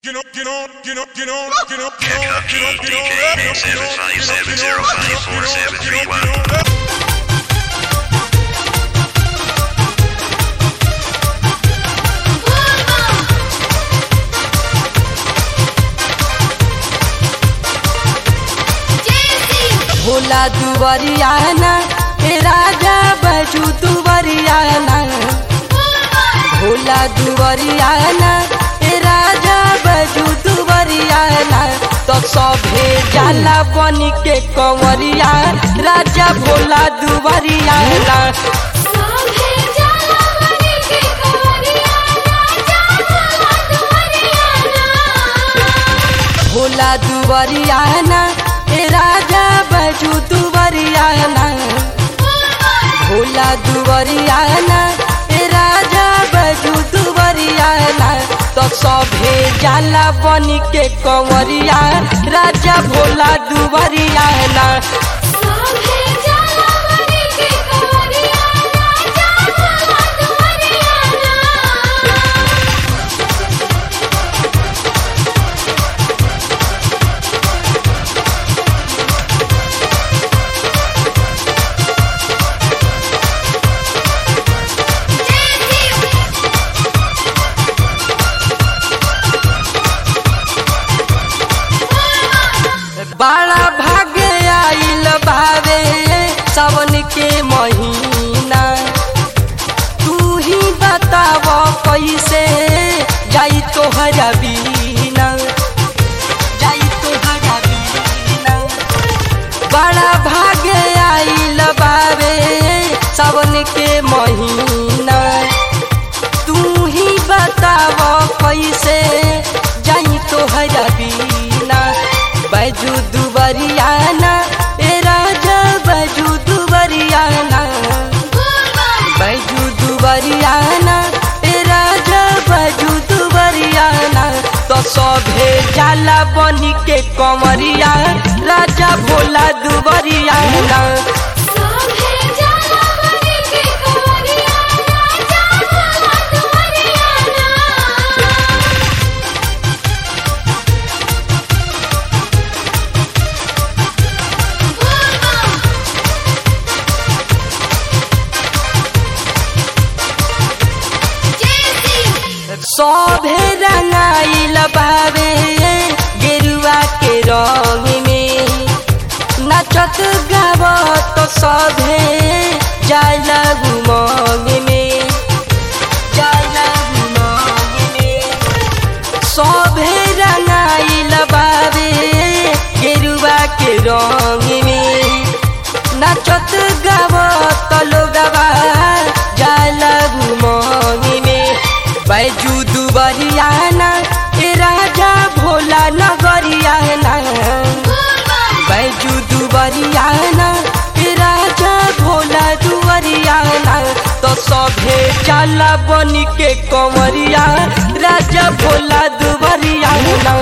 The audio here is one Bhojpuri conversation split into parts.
You know, you know, you know, you know, you know, you know, Kentucky you know, you know, DK you know, Mix you know, 757 you know, you know, you know, you know, 054 Bhola दुवरियाना हे राजा बजू दुवरियाना भोला दुवरियाना हे राजा बजू दुवरियाना तो सभे जाला बनी के कंवरिया राजा भोला दुवरियाना भोला दुवरियाना हे राजा बजू दुवरियाना भोला दुवरियाना हे राजा बजू दुवरियाना तो सभे जाला बनी के कंवरिया राजा भोला दुवरियाना बड़ा भाग्य आइल भावे सावन के महीना तू ही बताव कैसे जाई तोहरा बीना जाई तोहरा बीना बड़ा भाग्य आइल बावे सावन के महीना तू ही बताव कैसे जाई तोहरा बीना बजू दुबरियाना ए राजा बजू दुबरियाना बजू दुबरियाना ए राजा बजू दुबरियाना तो सभे जाला बनी के कमरिया राजा भोला दुबरियाना सभे रंगाइल बावे गेरुआ के रंग में नचत गावत सभे जाला उमंग में जाला उमंग में सभे रंगाइल बावे गेरुआ के रंग में नचत गावत लोगवा जाला उमंग में बैजू दुबरियाना ए राजा भोला नगरियाना बैजू दुबरियाना ए राजा भोला दुबरियाना तो सभे जाला बनी के कंवरिया राजा भोला दुबरियाना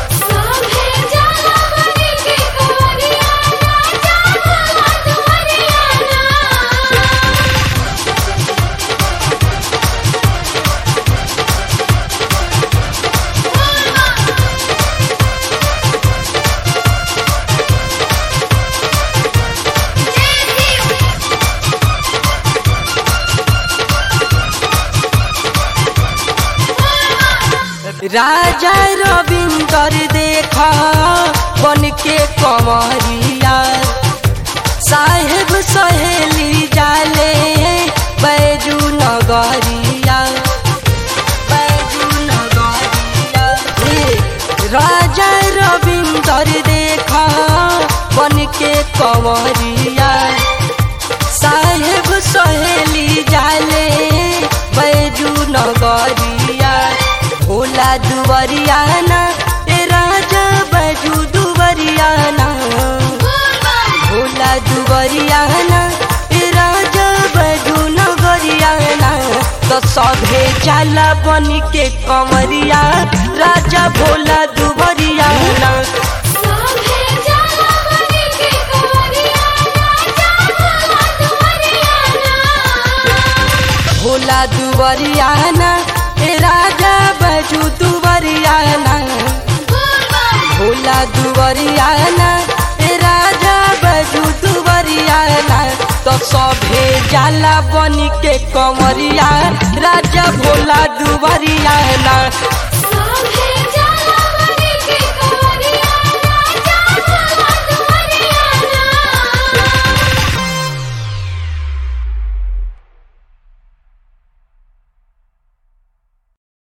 राजा रविंदर देखा बन के कमरिया साहेब सहेली जाले बैजू नगरिया बैजू नगरिया हे, राजा रविंदर देखा बन के कमरिया साहेब सहेली जाले बैजू नगरिया भोला दुवरियाना ए राजा बैजू दुवरियाना भोला दुवरियाना ए राजा बैजू नगरियाना तो सभे जाला बनी के कमरिया राजा भोला दुवरियाना भोला दुवरियाना ए राजा बजू दुवरियाना सभे जाला बनी के कमरिया राजा भोला दुबरिया ना